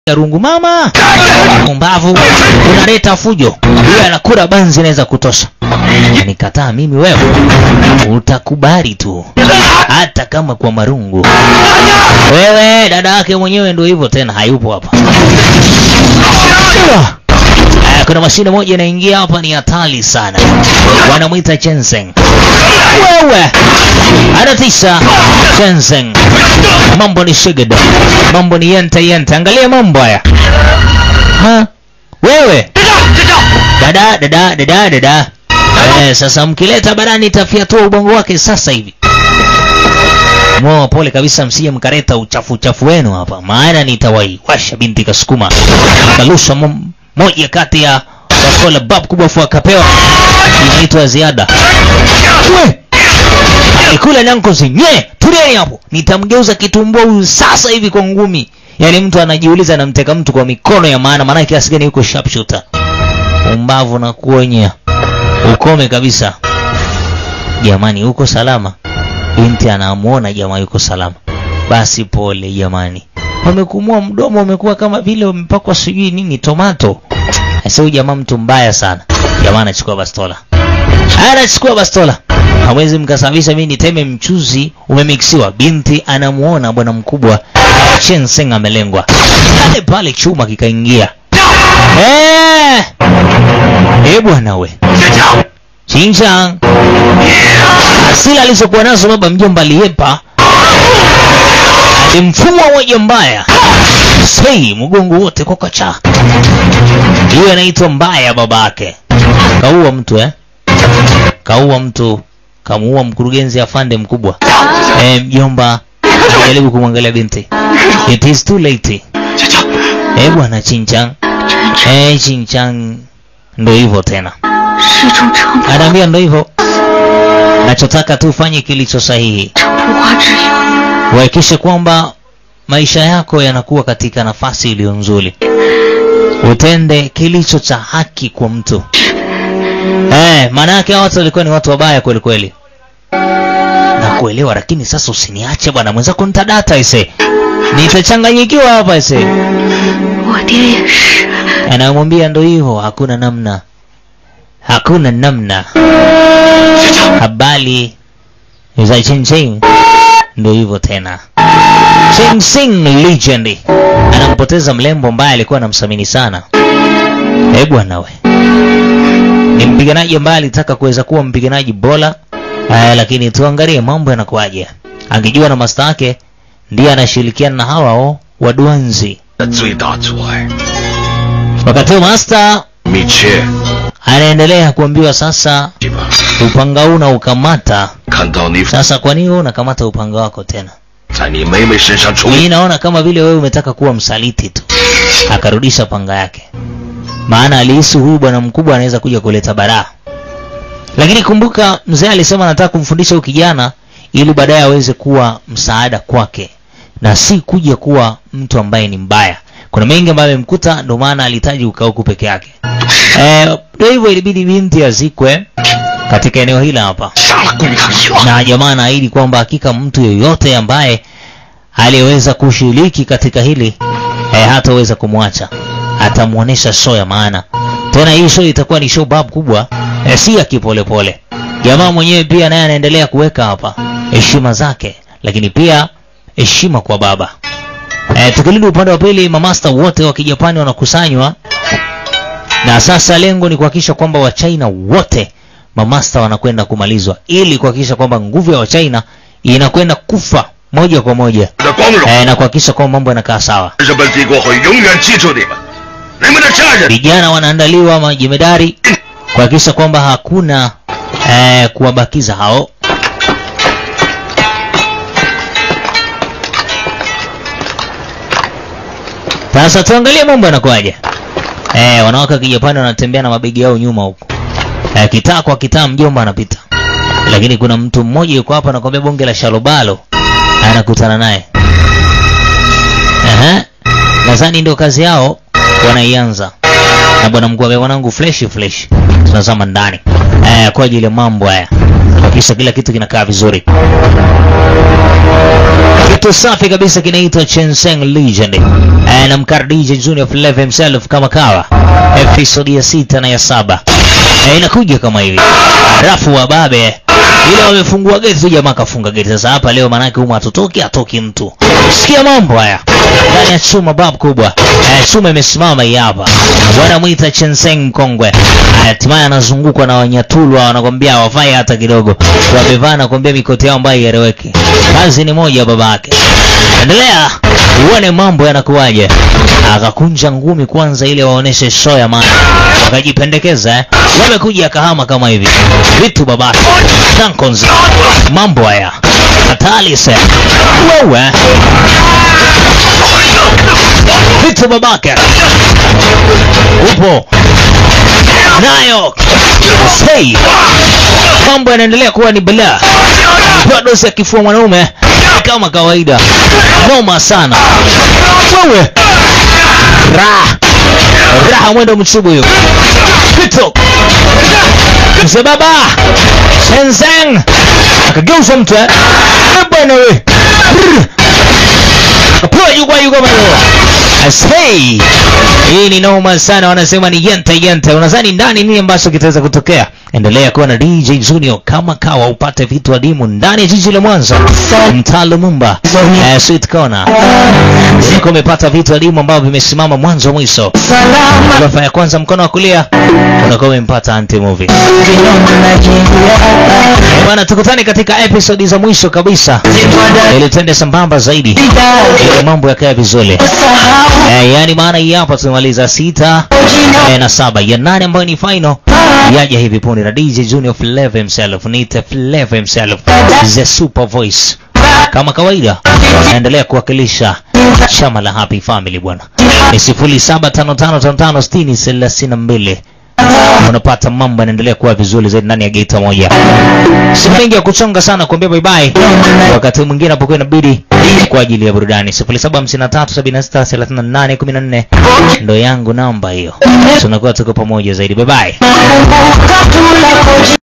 ya rungu mama umbavu unaleta fujo huyo anakula banzi inaweza kutosha nikataa mimi wewe utakubali tu hata kama kwa marungu wewe dada yake mwenyewe ndio hivyo tena hayupo hapa Aya, kuna mashine moja inaingia hapa ni hatari sana wanamwita Jensen wewe anatisha Jensen mambo ni shigida mambo ni yenta yenta angalia mambo haya ha wewe dada dada dada dada eh, sasa mkileta barani itafiatua ubongo wake sasa hivi Mo, pole kabisa msije mkareta uchafu uchafu wenu hapa maana nitawaiwasha binti kasukuma kalusha mo, moja kati ya wakola bab kubwa fu akapewa inaitwa ziada we alikula nankozi nye tulieni hapo nitamgeuza kitumbua huyu sasa hivi kwa ngumi yaani mtu anajiuliza anamteka mtu kwa mikono ya maana maana kiasi gani yuko sharpshooter umbavu na kuonya ukome kabisa jamani uko salama binti anamuona jamaa yuko salama basi pole jamani wamekumua mdomo umekuwa kama vile umepakwa sijui nini tomato sasa huyu jamaa mtu mbaya sana jamaa anachukua bastola anachukua bastola hawezi mkasababisha mimi niteme mchuzi umemixiwa binti anamuona bwana mkubwa Chenseng amelengwa pale pale chuma kikaingia eh eh bwana we Chinchang asila alizokuwa nazo baba mjomba aliyepa alimfumwa moja mbaya sei mgongo wote kwa kacha hiyo inaitwa mbaya babake kaua mtu eh kaua mtu kamuua mkurugenzi afande mkubwa eh, mjomba jaribu kumwangalia binti it is too late eh bwana chinchang eh chinchang ndo hivyo tena 是种长 anaambia ndo hivyo nachotaka tu ufanye kilicho sahihi 不花之友， uhakikishe kwamba maisha yako yanakuwa katika nafasi iliyo nzuri utende kilicho cha haki kwa mtu eh, maana yake hao watu walikuwa ni watu wabaya kweli kweli na kuelewa lakini sasa usiniache bwana mwenzako nitadata ise nitachanganyikiwa hapa ise 我爹也是。 anamwambia ndo hivyo hakuna namna hakuna namna habari za chinchin ndo hivyo tena chinsing legend anampoteza mlembo ambaye alikuwa anamsamini sana eh bwana we ni mpiganaji ambaye alitaka kuweza kuwa mpiganaji bora eh, lakini tuangalie mambo yanakuwaje angejua na masta yake ndiye anashirikiana na hawao waduanzi 的最大阻碍。 wakati huo master 密切， anaendelea kuambiwa sasa 对吧？ upanga huu unaukamata 看到你 sasa kwa nini wewe unakamata upanga wako tena 在你妹妹身上出 mimi naona kama vile wewe umetaka kuwa msaliti tu akarudisha panga yake maana alihisi huyu bwana mkubwa anaweza kuja kuleta baraa lakini kumbuka mzee alisema anataka kumfundisha huyu kijana ili baadaye aweze kuwa msaada kwake na si kuja kuwa mtu ambaye ni mbaya kuna mengi ambayo amemkuta ndio maana alihitaji kukaa huku peke yake Eh, ndio hivyo ilibidi binti azikwe katika eneo hili hapa 杀了公堂希望。 na jamaa anaahidi kwamba hakika mtu yoyote ambaye aliyeweza kushiriki katika hili eh, hataweza kumwacha atamuonesha show ya maana tena hii show itakuwa ni show bab kubwa eh, si ya kipolepole jamaa mwenyewe pia naye anaendelea kuweka hapa heshima zake lakini pia heshima kwa baba eh, tukirudi upande wa pili mamasta wote wa kijapani wanakusanywa na sasa lengo ni kuhakikisha kwamba wachina wote mamasta wanakwenda kumalizwa ili kuhakikisha kwamba nguvu ya wachina inakwenda kufa moja kwa moja 的光荣， eh, na kuhakikisha kwamba mambo yanakaa sawa 日本帝国会永远记住你们，你们的家人。 vijana wanaandaliwa majemedari kuhakikisha kwamba hakuna eh, kuwabakiza hao sasa tuangalie mambo yanakuwaje eh, wanawake wa kijapani wanatembea na mabegi yao nyuma huku eh, kitaa kwa kitaa mjomba anapita lakini kuna mtu mmoja yuko hapa anakwambia bonge la shalobalo anakutana naye Aha. nadhani ndio kazi yao wanaianza na bwana mkuu ambaye mwanangu fresh fresh tunazama ndani eh, kwa ajili ya mambo haya kuhakikisha kila kitu kinakaa vizuri chetu safi kabisa kinaitwa Chenseng Legend. Eh, na mkara DJ Junior Flavor himself kama kawa. Episode ya sita na ya saba. Eh, inakuja kama hivi. Rafu wa babe ile wamefungua geti tu jamaa kafunga geti. Sasa hapa leo manake humu hatotoki atoki mtu. Sikia mambo haya. Ndani ya chuma bab kubwa. Eh, chuma imesimama hii hapa. Wanamwita Chenseng mkongwe. Hatimaye anazungukwa na wanyatulwa wanakwambia hawafai hata kidogo. Wamevaa na kuambia mikoti yao ambayo ieleweki. Kazi ni moja babake. Endelea uone mambo yanakuwaje. Akakunja ngumi kwanza ili waoneshe show ya maana. Wakajipendekeza eh. Wamekuja kahama kama hivi. Vitu babake. Tankons. Mambo haya. Hatari sana. Wewe. Vitu babake. Upo. Nayo. Say. Mambo yanaendelea kuwa ni balaa. Bado si akifua mwanaume kama kawaida. Noma sana. Wewe. Raha. Raha mwendo mchubu huyo. Pito. Mzee baba. Shenzeng. Akageuza mtu eh. Eh, Bwana we. Brr. Kapewa juu kwa juu kama hilo. Asay. Hii ni noma sana wanasema ni yenta yenta. Unadhani ndani nini ambacho kitaweza kutokea? Endelea kuwa na DJ Junior kama kawa upate vitu adimu ndani ya jiji la Mwanza. Mtaa Lumumba. Eh, Sweet Corner. Ziko umepata vitu adimu ambavyo vimesimama mwanzo mwisho. Ghorofa ya kwanza mkono wa kulia unakuwa umempata Anti Movie. Eh, Bwana tukutane katika episodi za mwisho kabisa. Ili twende sambamba zaidi. Ili mambo yakae vizuri. Eh, yani maana hii hapa tumemaliza sita eh, na saba ya nane ambayo ni final yaja hivi punde na DJ Junior Flavor himself niite Flavor himself the super voice kama kawaida naendelea kuwakilisha chama la Happy Family bwana ni sifuri saba tano tano tano tano sitini thelathini na mbili unapata mambo yanaendelea kuwa vizuri zaidi ndani ya geita moja si mengi ya kuchonga sana kuambia bye bye wakati mwingine apokuwa inabidi kwa ajili ya burudani 0753763814 ndo yangu namba hiyo tunakuwa tuko pamoja zaidi bye bye